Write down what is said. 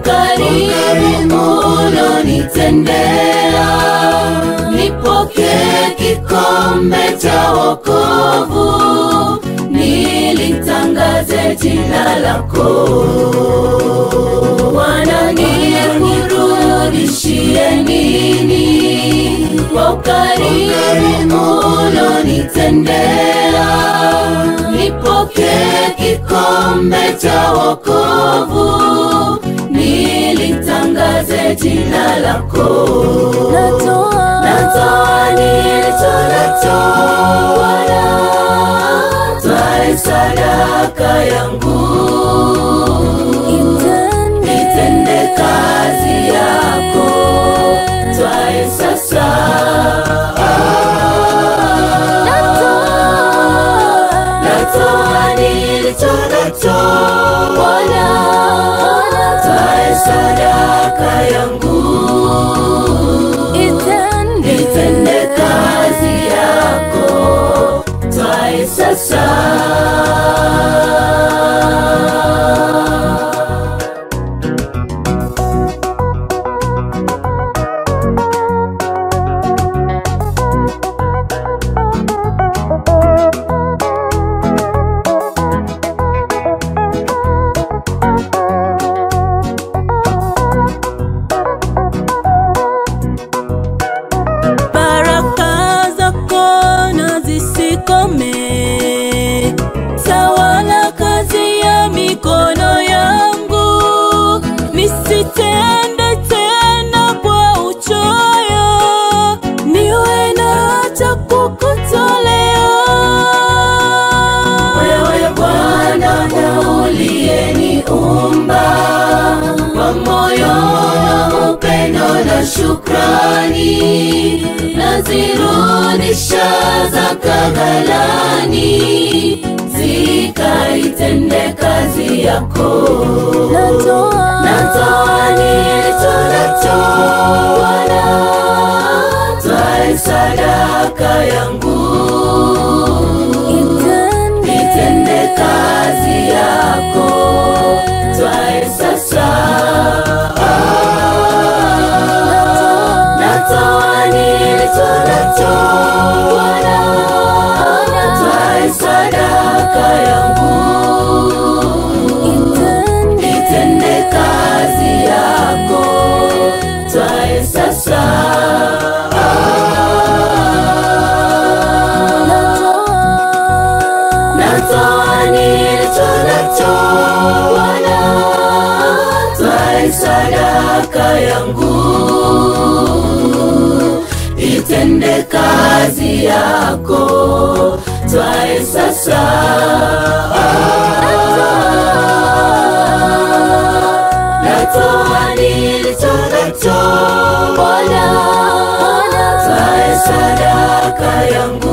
ukarimu ulonitendea, nipokee kikombe cha wokovu, nilitangaze jina lako. Bwana, nikurudishie nini kwa ukarimu ulonitendea? Nipokee kikombe cha wokovu, nilitangaze jina lako. Natoa Natoa nilicho nacho, Bwana, twae sadaka yangu itende kazi yako, twae sasa. Natoa nilicho nacho, Bwana, twae sadaka yangu itende kazi yako, twae sasa. baraka zako na zisikome, tawala kazi ya mikono yangu, nisitende tena kwa uchoyo, niwe na cha kukutolea. Wewe Bwana uliyeniumba kwa moyo na upendo na shukrani, nazirudisha zaka ghalani, zikaitende kazi yako. Natoa Natoa nilicho nacho, Bwana, twae sadaka yangu itende kazi yako, twae sasa. Natoa nilicho nacho, Bwana, twae sadaka yangu itende kazi yako, twae sasa. Natoa nilicho nacho, Bwana, twae sadaka yangu itende kazi yako, twae sasa. Natoa nilicho nacho, Bwana, twae sadaka yangu